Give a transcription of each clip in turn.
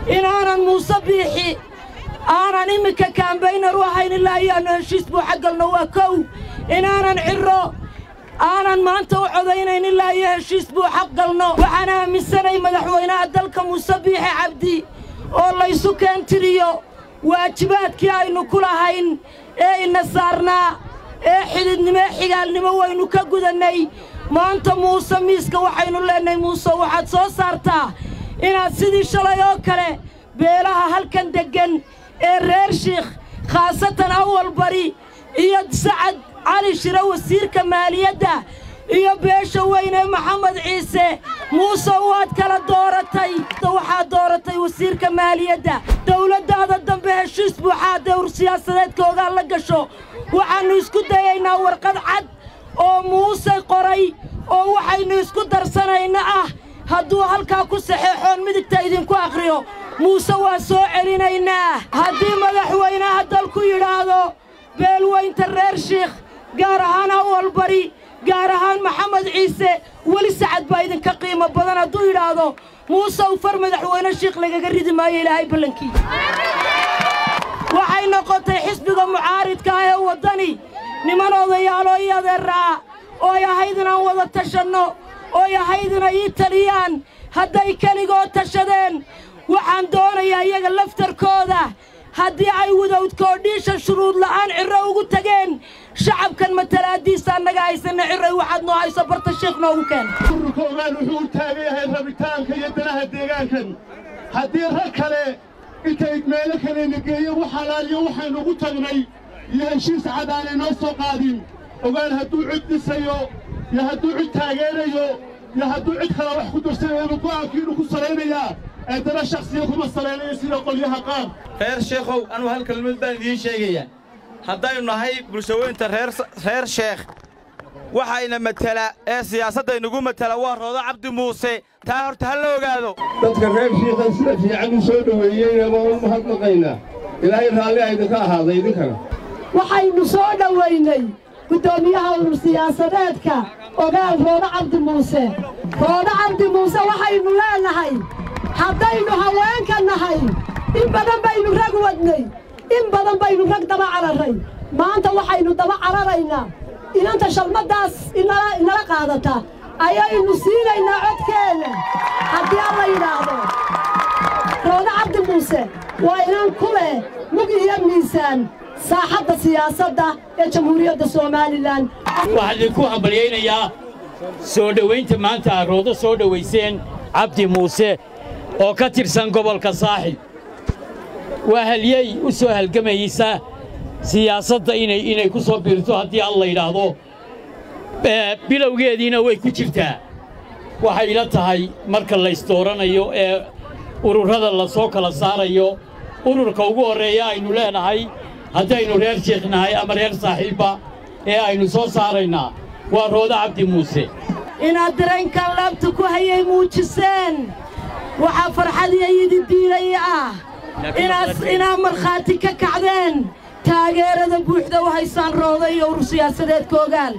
inaanan muuse biixi aanan iminka kaambaynar u ahayn ilaa iyaannu heshiis buu xaggalno waa kow inaanan cirro aanan maanta u codaynayn ilaa iyo heshiis buu xaq galno waxaan aaminsanay madaxweynaha dalka muuse biixi cabdi oo laysu keentiriyo waajibaadkii aynu ku lahayn ee ina saarnaa ee xididnimo ee xigaalnimo waynu ka gudannay maanta muuse miiska waxaynu leennahay muuse waxaad soo saartaa inaad sidii shalay oo kale beelaha halkan deggan ee reer shiikh khaasatan awal bari iyo sacad cali shire wasiirka maaliyadda iyo beesha weyne maxamed ciise muuse waad kala dooratay waxaad dooratay wasiirka maaliyadda dawladdaada dambe heshiis buuxaa dawr siyaasadeedka ogaan la gasho waxaannu isku dayaynaa warqad cad oo muuse qoray oo waxaynu isku darsanayna ah hadduu halkaa ku saxeexoon midigta idinku akhriyo muuse waa soo celinaynaa haddii madaxweynaha dalku yidhaahdo beelweynta reer shiikh gaar ahaan awal bari gaar ahaan maxamed ciise weli sacad baa idinka qiimo badan hadduu yidhaahdo muuse u far madaxweyne shiikh lagaga ridi maayo ilaahay ballankii waxay noqotay xisbiga mucaaridka ah ee waddani niman odayaaloo ii adeeraa ooy ahayd inaan wada tashanno ooy ahayd inay ii taliyaan hadday keligoo tashadeen waxaan doonayaa iyaga laftarkooda haddii ay wadawdkoodhiisha shuruud la'aan cirro ugu tageen shacabkan matalaaddiisa annaga haysanna cirray waxaad noo hayso barta shiikh noogu keen ururka ogaan wuxuu u taagan yahay rabitaanka iyo danaha deegaankan haddii rag kale intay meelo kalena geeyeen wax halaaliyo waxaynu ugu tagnay iyo heshiis cad aanay noo soo qaadin ogaan hadduu cid dhisayo iyo hadduu cid taageerayo iyo hadduu cid kale wax ku darsanayo go'aankiinu ku salaynayaa ee dana shakhsiya kuma salaynayo sida qolyaha qaar reer sheekhow anuu hal kelmad baan idiin sheegayaa haddaynu nahay bulshaweynta reer sheekh waxayna matela ee siyaasaddaynugu matela waa roodo cabdi muuse taa horta ha la ogaado dadka reer shiikhan sida fiican u soo dhoweeyeyna waan u mahadnaqaynaa ilaahay raalli a idinka ahaaday idinkana waxaynu soo dhowaynay guddoomiyaha urur siyaasadeedka ogaal roodo cabdi muuse roodo cabdi muuse waxaynu leenahay haddaynu haweenka nahay in badan baynu rag wadnay in badan baynu rag daba cararray maanta waxaynu daba cararaynaa inanta shalmaddaas inala qaadata ayaynu siinaynaa codkeenna haddii alla yidhaahdo roodo cabdi muuse waa inaan ku leh mug iyo miisaan saaxadda siyaasadda ee jamhuuriyadda somalilan waxaan idinku hambalyaynayaa soo dhowaynta maanta aad roodo soo dhowayseen cabdi muuse oo ka tirsan gobolka saaxib waa halyey u soo halgamaysa siyaasadda inay inay ku soo biirto haddii alla yidhaahdo bilowgeediina way ku jirtaa waxay ila tahay marka laysdooranayo ee ururrada la soo kala saarayo ururka ugu horreeya aynu leenahay haddaynu reer sheekh nahay ama reer saaxiibba ee aynu soo saaraynaa waa roodo cabdi muuse inaad dareenkan laabta ku hayay muujiseen waxaa farxadiya idi diilaya ah inaad markhaati ka kacdeen taageerada buuxda u haysaan rooda iyo urur siyaasadeedka ogaal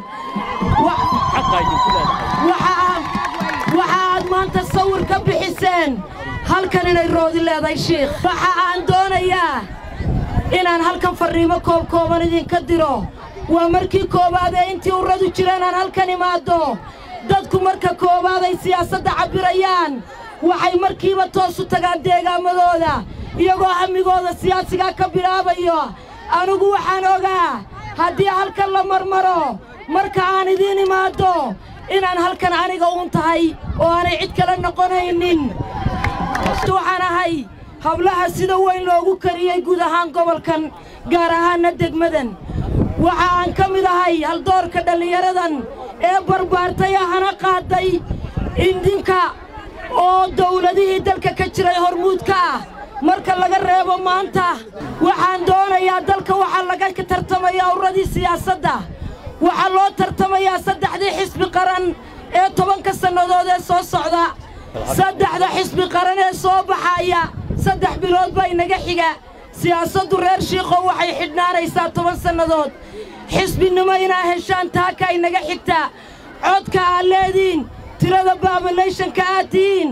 waxa aad maanta sawir ka bixiseen halkan inay roodi leedahay shiikh waxa aan doonayaa inaan halkan farriimo koobkooban idinka diro waa markii koowaad ee intii urradu jireen aan halkan imaaddo dadku marka koowaad ay siyaasadda cabbirayaan waxay markiiba toos u tagaan deegaamadooda iyagoo hammigooda siyaasigaa ka bilaabayo anigu waxaan ogaa haddii halkan la marmaro marka aan idiin imaaddo inaan halkan aniga uun tahay oo aanay cid kale noqonaynin waxaan ahay hablaha sida weyn loogu kariyey guud ahaan gobolkan gaar ahaanna degmadan waxa aan ka mid ahay haldoorka dhallinyaradan ee barbaartay ahana qaaday indinka oo dawladihii dalka ka jiray hormuudka ah marka laga reebo maanta waxaan doonayaa dalka waxaa laga tartamayaa urradii siyaasadda waxaa loo tartamayaa saddexdii xisbi qaran ee tobanka sannadood ee soo socda saddexda xisbi qaran ee soo baxaaya saddex bilood baa inaga xiga siyaasaddu reer shiikhow waxay xidhnaanaysaa toban sannadood xisbinimo inaa heshaan taaka inaga xigta codka aad leediin tirada baabalayshanka aad tihiin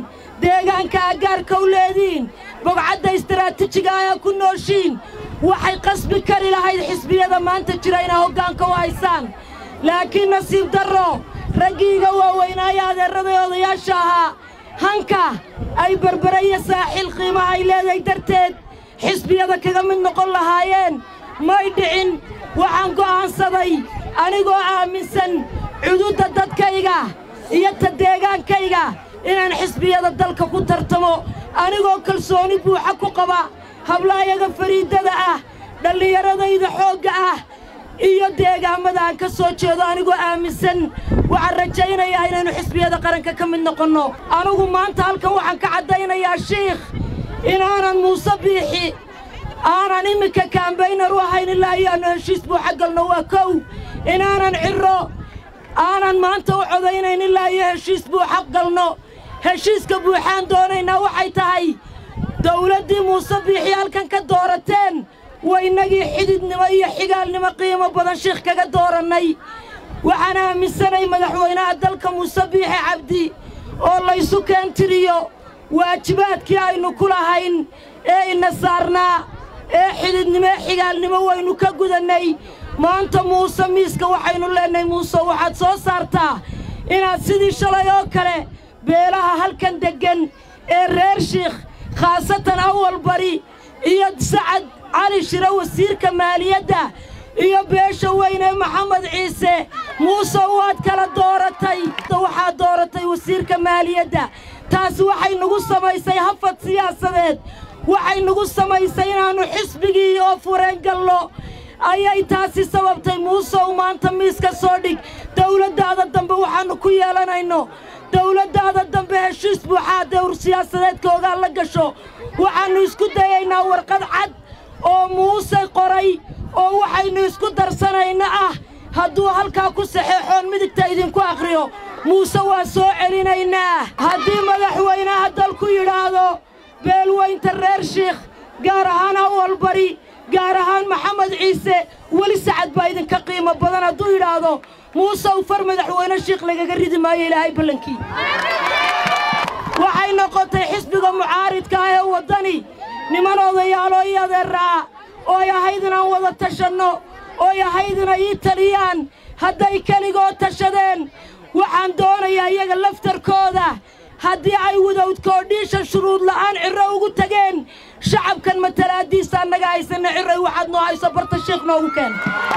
deegaanka aggaarka u leediin bogcadda istaraatiijiga ayaa ku nooshiin waxay qasbi kari lahayd xisbiyada maanta jira inay hoggaanka u haysaan laakiin nasiib darro raggiiga waaweynaayo adeerraday odayaasha ahaa hanka ay berbere iyo saaxiil qiimaha ay leedahay darteed xisbiyada kaga mid noqon lahaayeen may dhicin waxaan go'aansaday anigoo aaminsan cududda dadkayga iyo ta deegaankayga inaan xisbiyada dalka ku tartamo anigoo kalsooni buuxa ku qaba hablaayaga fariidada ah dhallinyaradayda xoogga ah iyo deegaammada aan ka soo jeedo anigoo aaminsan waxaan rajaynayaa inaynu xisbiyada qaranka ka mid noqonno anugu maanta halkan waxaan ka caddaynayaa shiikh inaanan muuse biixi aanan iminka kaambaynar u ahayn ilaa iyaannu heshiis buuxa galno waa kow inaanan cirro aanan maanta u codaynayn ilaa iyo heshiis buuxa galno heshiiska buuxaan doonaynaa waxay tahay dawladdii muuse biixi halkan ka doorateen waynagii xididnimo iyo xigaalnimo qiimo badan shiikh kaga doorannay waxaan aaminsanay madaxweynaha dalka muuse biixi cabdi oo laysu keentiriyo waajibaadkii aynu ku lahayn ee ina saarnaa ee xididnimo ee xigaalnimo waynu ka gudannay maanta muuse miiska waxaynu leennahay muuse waxaad soo saartaa inaad sidii shalay oo kale beelaha halkan deggan ee reer shiikh khaasatan awal bari iyo sacad cali shire wasiirka maaliyadda iyo beesha weyne maxamed ciise muuse waad kala dooratay waxaad dooratay wasiirka maaliyadda taasi waxay nagu samaysay hafad siyaasadeed waxay nagu samaysay inaannu xisbigii oo fureen gallo ayay taasi sababtay muusew maanta miiska soo dhig dawladdaada dambe waxaannu ku yeelanayno dawladdaada dambe heshiis buuxaa dawr siyaasadeedka ogaan la gasho waxaannu isku dayaynaa warqad cad oo muuse qoray oo waxaynu isku darsanayna ah hadduu halkaa ku saxeexoon midigta idinku akhriyo muuse waa soo celinaynaa haddii madaxweynaha dalku yidhaahdo beelweynta reer shiikh gaar ahaan awal bari gaar ahaan maxamed ciise weli sacad baa idinka qiimo badan hadduu yidhaahdo muusew far madaxweyne shiikh lagaga ridi maayo ilaahay ballankii waxay noqotay xisbiga mucaaridka ah ee waddani niman odayaaloo ii adeeraa ooy ahayd inaan wada tashanno ooy ahayd inay ii taliyaan hadday keligood tashadeen waxaan doonayaa iyaga laftarkooda haddii ay wadowdkoodhiisha shuruud la'aan cirro ugu tageen shacabkan matalaaddiisa annaga haysanna cirray waxaad noo hayso barta shiikh noogu keen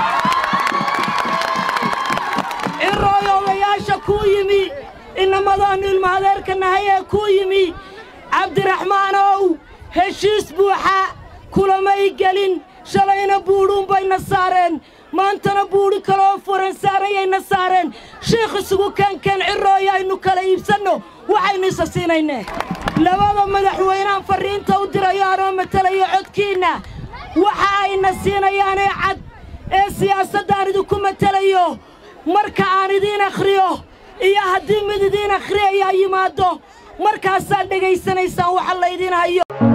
cirrooy odayaasha kuu yimi inamadaannu ilma adeerka nahay ee kuu yimi cabdiraxmaanow heshiis buuxa kulamay gelin shalayna buudhuun bayna saareen maantana buudhi kaleoo furan saarayayna saareen shiikh isugu keenkeen cirrooyo aynu kala iibsanno waxaynu isa siinaynee labada madaxweynehan farriinta u dirayo anoo matelayo codkiinna waxa ayna siinayaanee cad ee siyaasaddaan idinku matelayo marka aan idiin akhriyo iyo haddii mid idiin akhriyayaa yimaaddo markaasaad dhegaysanaysaan waxa laydiin hayo